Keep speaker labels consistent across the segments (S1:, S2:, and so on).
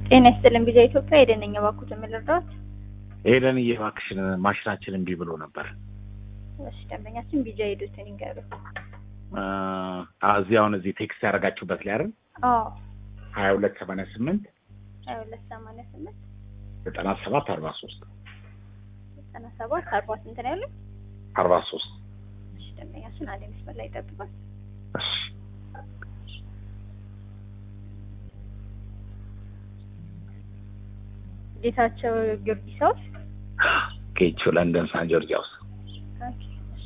S1: ጤና ይስጥልን ቢዛ ኢትዮጵያ የደነኛ ባኩት የምልርዳት
S2: ሄደን እየባክሽን ማሽናችን እምቢ ብሎ ነበር።
S1: እሺ ደንበኛችን ቢጃ ሄዱትን ይንገሩ።
S2: አ እዚህ አሁን እዚህ ቴክስት ያደረጋችሁበት ላይ አይደል?
S1: አዎ
S2: ሀያ ሁለት ሰማንያ ስምንት
S1: ሀያ ሁለት ሰማንያ ስምንት
S2: ዘጠና ሰባት አርባ ሶስት
S1: ዘጠና ሰባት አርባ ስንት ነው ያለው?
S2: አርባ ሶስት
S1: እሺ ደንበኛችን አንድ መስመር ላይ ይጠብቃል።
S2: እሺ
S1: ጌታቸው ጊዮርጊስ ሃውስ
S2: ኬቹ ለንደን ሳን ጆርጅ ሃውስ
S1: ኦኬ፣ እሺ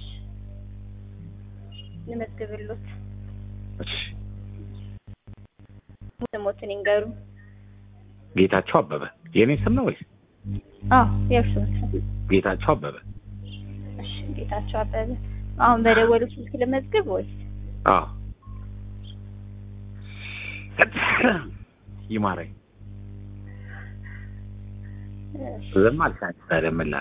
S1: ልመዝግብሎት
S2: እሺ
S1: ስሞትን ይንገሩ።
S2: ጌታቸው አበበ የእኔ ስም ነው ወይስ
S1: አዎ የእርሱ ስም
S2: ጌታቸው አበበ?
S1: እሺ ጌታቸው አበበ። አሁን በደወሉ ስልክ ልመዝግብ ወይስ?
S2: አዎ ይማረኝ
S1: እሺ
S2: ዝም አልሻኝ ታደምላ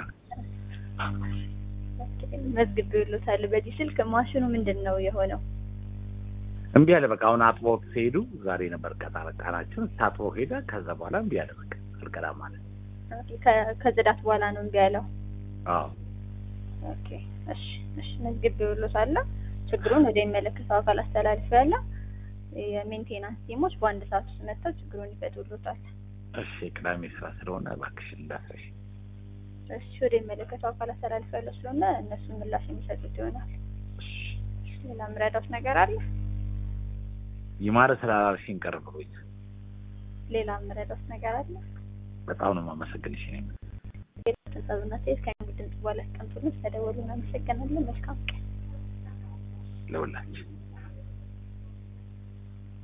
S1: መዝግቤሎታል። በዚህ ስልክ ማሽኑ ምንድን ነው የሆነው?
S2: እምቢ አለ። በቃ አሁን አጥቦ ሲሄዱ ዛሬ ነበር ቀጠሮ ቀናችን ታጥቦ ሄደ። ከዛ በኋላ እምቢ አለ። በቃ አልቀዳም ማለት
S1: ከ- ከጽዳት በኋላ ነው እምቢ ያለው።
S2: አዎ
S1: ኦኬ እሺ እሺ መዝግቤሎታል። ችግሩን ወደ የሚመለከተው አካል አስተላልፌያለሁ። የሜንቴናንስ ቲሞች በአንድ ሰዓት ውስጥ መጥተው ችግሩን ይፈቱሎታል።
S2: እሺ ቅዳሜ ስራ ስለሆነ እባክሽን እንዳትረሺ።
S1: እሺ ወደ የሚመለከተው አካል አስተላልፌያለሁ ስለሆነ እነሱ ምላሽ የሚሰጡት ይሆናል። ሌላ ምረዳት ነገር አለ?
S2: ይማረ ስላላልሽኝ ቀር ብሎኝ
S1: ሌላ ምረዳት ነገር አለ?
S2: በጣም ነው የማመሰግንሽ። እኔም
S1: ቤተሰብና ሴት ከእንግዲህ ድምጽ በኋላ አስቀምጡልን። ስለደወሉ እናመሰግናለን። መልካም ቀን።
S2: ለሁላችን